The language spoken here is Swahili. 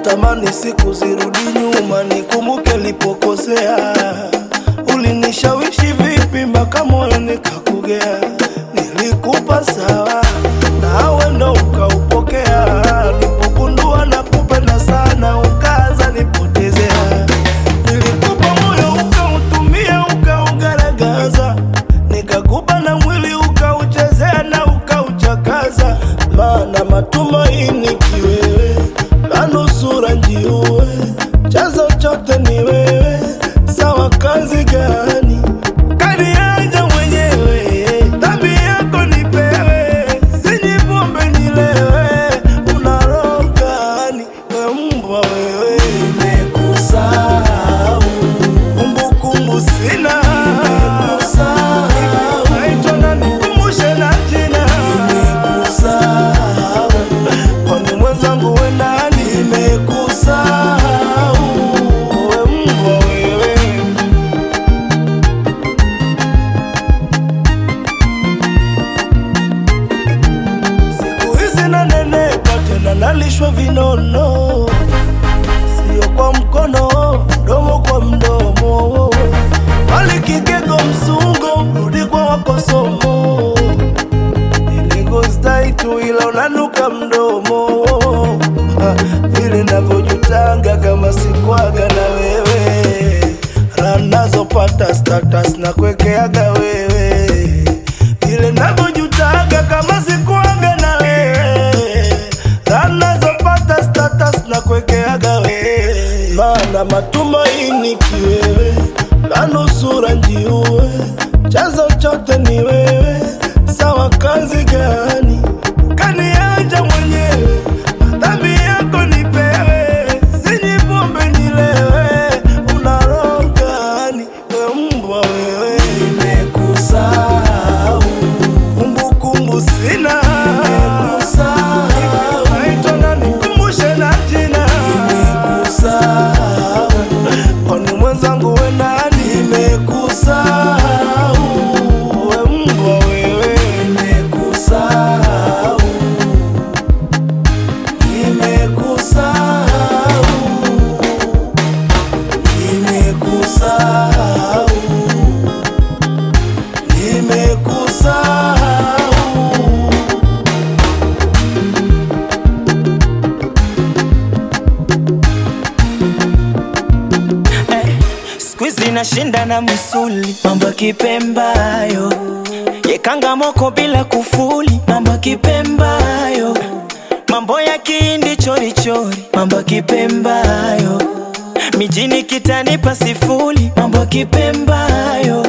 natamani siku zirudi nyuma, nikumbuke nilipokosea. Ulinishawishi vipi mpaka moyo nikakugea? Nilikupa sawa, nawe ndo ukaupokea. Nilipogundua na kupenda sana, ukaanza nipotezea. Nilikupa moyo ukautumia, ukaugaragaza, nikakupa na mwili ukauchezea na ukauchakaza, maana matumaini kiwewe, na nusura njiue, chanzo chote ni wewe. Sawa, kazi gani kaniaja mwenyewe? Dhambi yako nipewe, sinyi pombe nilewe. Una roho gani we mbwa wewe? Nimekusahau kumbukumbu sina, naitwa na nikumbushe na jina, kwani mwenzangu we nani? Nimekusahau we mbwa wewe. Siku hizi nanenepa tena nalishwa vinono, sio kwa mkono, mdomo kwa mdomo, bali kigego msungo, rudi kwa wakosomo. Niligostai tu ila unanuka mdomo, Ha, vile navyojutanga kama sikwaga na wewe, ranazopata status na kuekeaga wewe vile navyojutaga kama sikuaga na wewe, anazopata status na kuekeaga wewe, maana matumaini kiwewe, na nusura njiue, chanzo chote ni wewe. Sawa, kazi gani kaniacha mwenyewe? Dhambi yako nipewe, sinyi pombe nilewe. Una roho gani we mbwa wewe? Nimekusahau kumbukumbu sina, naitwa na nikumbushe na jina, kwani mwenzangu we nani? Nimekusahau we mbwa wewe, nimekusahau, nimekusahau, nimekusahau, nimekusahau. Eh, siku hizi nashinda na msuli, mambo ya kipembayo yekanga moko bila kufuli, mambo ya kipembayo, mambo ya kihindi chorichori, mambo ya kipembayo, mijini kitanipa sifuri, mambo ya kipembayo